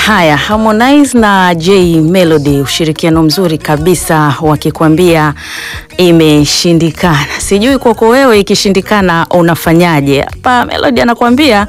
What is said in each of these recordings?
Haya, Harmonize na J Melody, ushirikiano mzuri kabisa, wakikwambia imeshindikana. Sijui kwako wewe ikishindikana unafanyaje? Hapa Melody anakuambia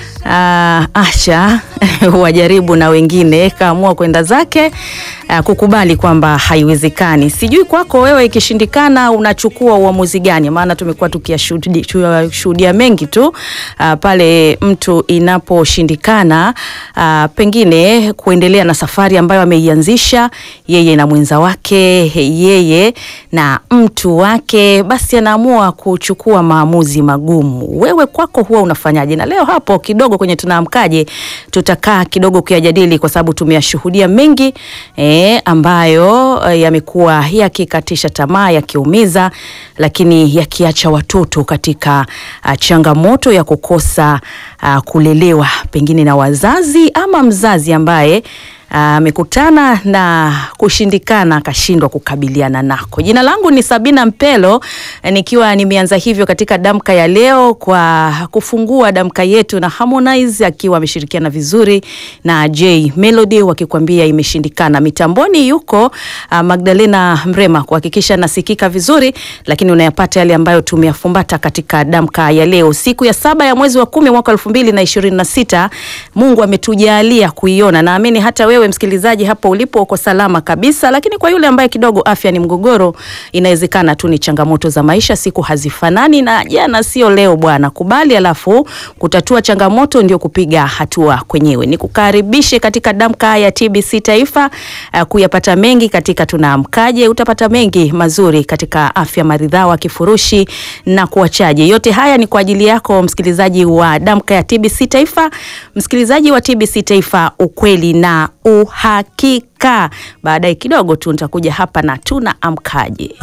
Uh, Asha wajaribu na wengine kaamua kwenda zake uh, kukubali kwamba haiwezekani. Sijui kwako wewe ikishindikana unachukua uamuzi gani? Maana tumekuwa tukiyashuhudia mengi tu uh, pale mtu inaposhindikana uh, pengine kuendelea na safari ambayo ameianzisha yeye na mwenza wake, yeye na mtu wake, basi anaamua kuchukua maamuzi magumu. Wewe kwako huwa unafanyaje? Na leo hapo kidogo kwenye tunaamkaje tutakaa kidogo kuyajadili kwa sababu tumeyashuhudia mengi eh, ambayo eh, yamekuwa yakikatisha tamaa, yakiumiza, lakini yakiacha watoto katika uh, changamoto ya kukosa uh, kulelewa pengine na wazazi ama mzazi ambaye amekutana uh, na kushindikana akashindwa kukabiliana nako. Jina langu ni Sabina Mpelo, nikiwa nimeanza hivyo katika damka ya leo kwa kufungua damka yetu na Harmonize akiwa ameshirikiana vizuri na J Melody wakikwambia imeshindikana. Mitamboni yuko uh, Magdalena Mrema kuhakikisha nasikika vizuri, lakini unayapata yale ambayo tumeyafumbata katika damka ya leo, siku ya saba ya mwezi wa kumi mwaka elfu mbili na ishirini na sita. Mungu ametujalia kuiona, naamini hata wewe msikilizaji hapo ulipo uko salama kabisa, lakini kwa yule ambaye kidogo afya ni mgogoro, inawezekana tu ni changamoto za maisha, siku hazifanani na jana sio leo bwana. Kubali, alafu kutatua changamoto ndio kupiga hatua kwenyewe. Nikukaribishe katika damka ya TBC Taifa uh, kuyapata mengi katika tunaamkaje. Utapata mengi mazuri katika afya maridhawa, kifurushi na kuachaje. Yote haya ni kwa ajili yako msikilizaji wa damka ya TBC Taifa, msikilizaji wa TBC Taifa, ukweli na uhakika. Baadaye kidogo tu nitakuja hapa na tunaamkaje.